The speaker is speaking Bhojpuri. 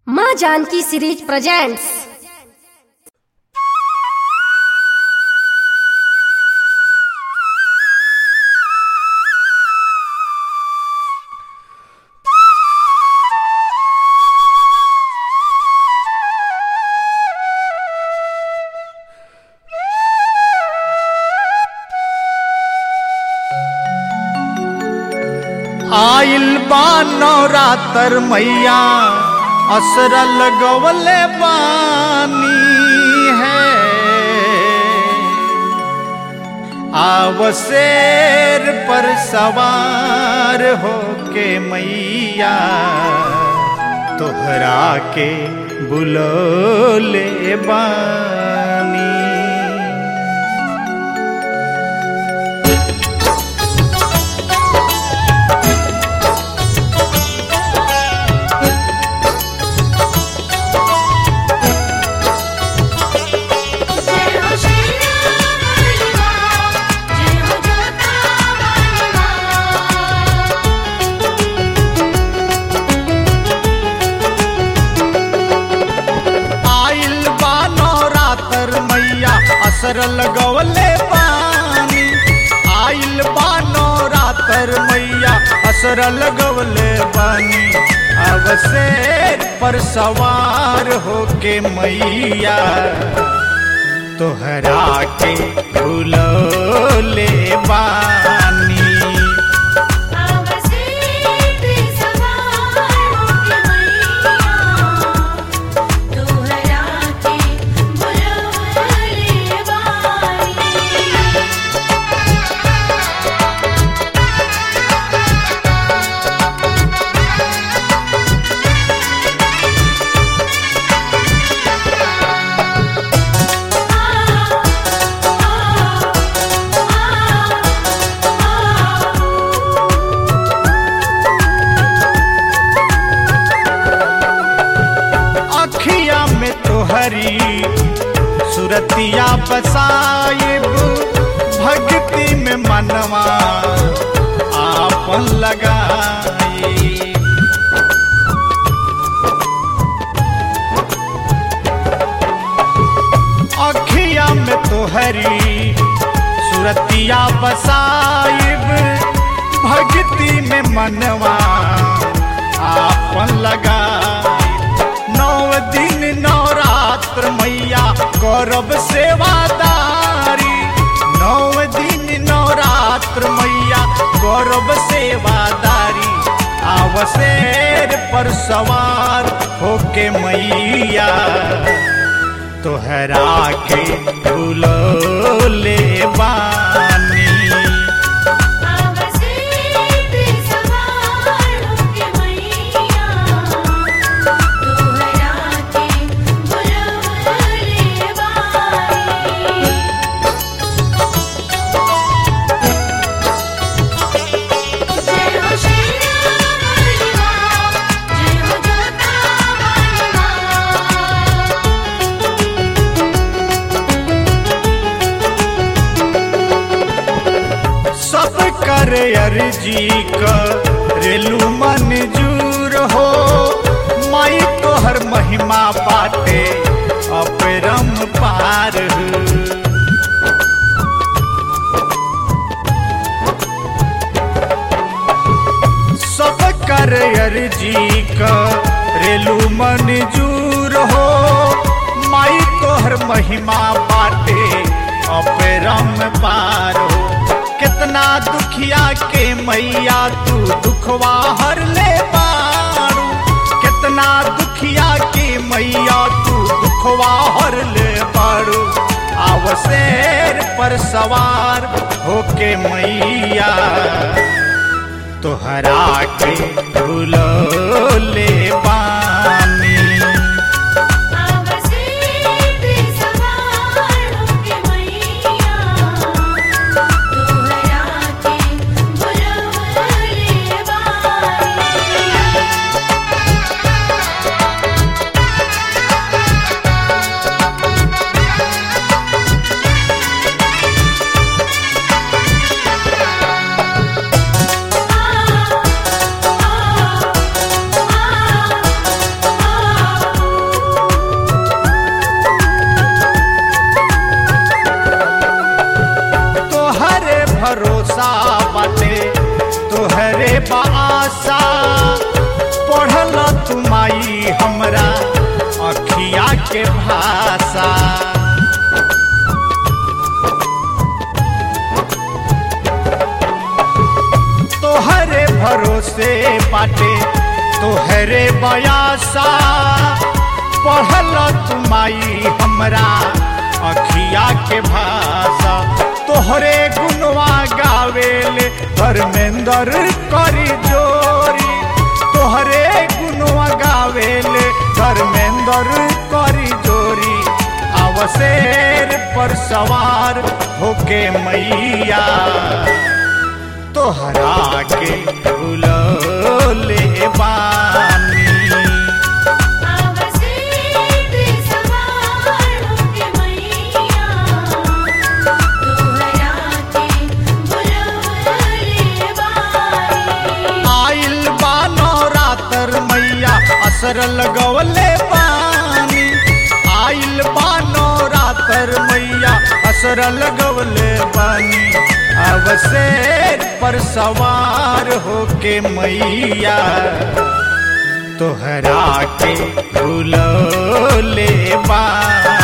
माँ जानकी सीरीज प्रेजेंट्स आइल बा नवरातर मैया असर लगवले बानी है आवशेर पर सवार होके मैया तोहरा के बुलोले बानी जय हो शैया बलवा जय हो जोता बलवा आइल बा नवरातर मैया असर लगवले बानी आइल बा नवरातर मैया असर लगवले बानी अवसेर पर सवार होके मैया तोहरा के भूलोले बानी आवसे पे सवार होके मैया तोहरा के बुलवले बानी अखिया में तोहरी सुरतिया बसाइब भक्ति में मनवा आपन लगाई अखिया में तोहरी सुरतिया बसाइब भक्ति में मनवा आपन लगाई नौ दिन नवरात्र मैया करब सेवादारी नौ दिन नवरात्र मैया करब सेवादारी आवशेर पर सवार होके मैया तोहरा के भूलोले बानी आवसे पे सवार होके मैया तोहरा के बुलवले बानी जय हो शैया बलवा जय हो जोता बलवा सब कर अर्जी करेलू मंजूर हो माई तोहर महिमा बाटे अपरम पार सब कर अर्जी करेलू मंजूर हो माई तोहर महिमा बाटे अपरम पार हो कितना दुखिया के मैया तू दुखवा हर ले बारू कितना दुखिया के मैया तू दुखवा हर ले बारू आवशेर पर सवार होके मैया तोहरा के भूलोले बानी आवसे पे सवार होके मैया तोहरा के बुलवले बानी आ आ आ तुमाई हमरा अखिया के भाषा तोहरे भरोसे बाटे तोहरे बयासा पढ़ल तुमाई हमरा अखिया के भाषा तोहरे गुनवा गावेले धर्मेंद्र करी जोरी तोहरे गुनवा गावेले धर्मेंद्र करी जोरी अवसेर पर सवार होके मैया तोहरा के भूलोले बानी आवसेत सवार होके मैया तोहरा के बुलबुले बानी आइल बानो रातर मैया असर लगवले बानी आइल बानो रातर मैया असर लगवले बानी अवसेर पर सवार होके मैया तोहरा के भूलोले बानी